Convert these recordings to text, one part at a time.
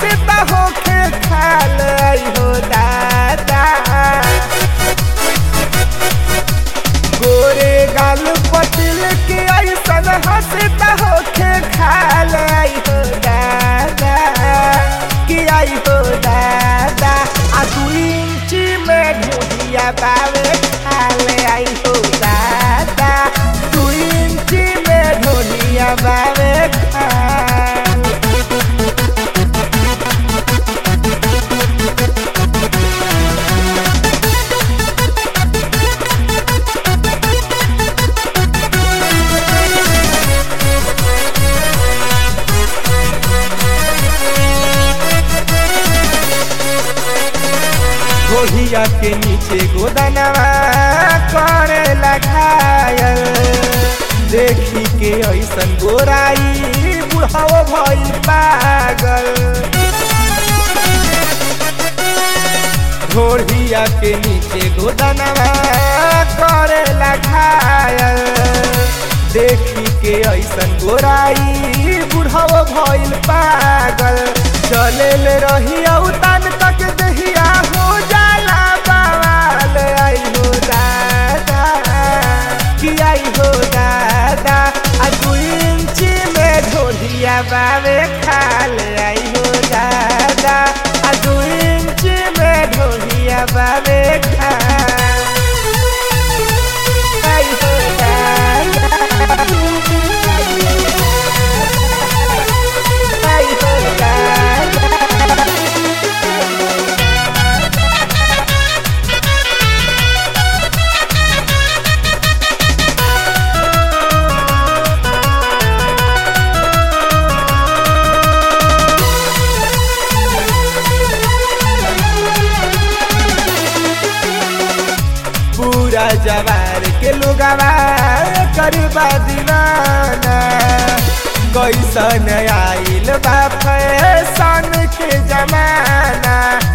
हंसता होखे खाल आई हो दादा गोरे गाल पतिल के ऐसन हंसता होखे खाल आई हो दादा कि आई हो दादा आ दू इंची में ढूंढिया बावे खाल आई हो दादा दू इंची में ढूंढिया बावे खाल गोहिया के नीचे गोदनवा करे लगायल देखी के ऐसन गोराई बुढ़ाओ भइल पागल घोड़िया के नीचे गोदनवा करे लगायल देखी के ऐसन गोराई बुढ़ाओ भइल पागल चले ले रहिया उतान तक दहिया हो जाला बवाल आई हो दादा कि आई हो दादा आ दू इंची में ढोलिया बावे खाल आई हो दादा आ दू इंची में ढोलिया बावे खाल आई हो दादा आई हो दादा पूरा जवार के लोगवा करबा दीवाना कैसन आइल बा फैशन के जमाना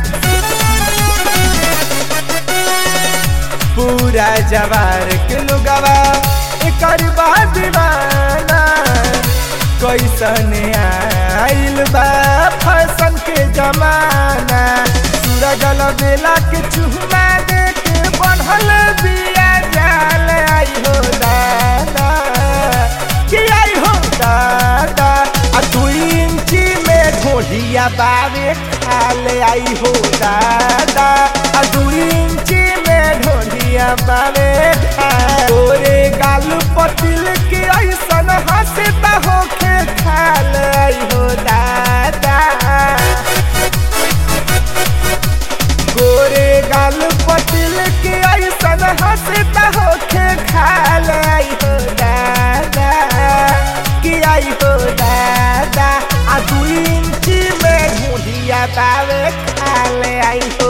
पूरा जवार के लोगवा करबा दीवाना कैसन आइल बा फैशन के जमाना सूरज बेला के चुहमा दे के बढ़ल बिया जाल आई हो दादा कि आई हो दादा आ दू इंची में ढोलिया बावे खाल आई हो दादा आ दू इंची में ढोलिया बावे खाल तोरे गाल पतिल के ऐसन हंसता होखे खाल आई हो दादा गोरे गाल पतिल के ऐसन हंसता होखे खाल आई हो दादा कि आई हो दादा आ दू इंची में ढूंढिया बावे खाल आई हो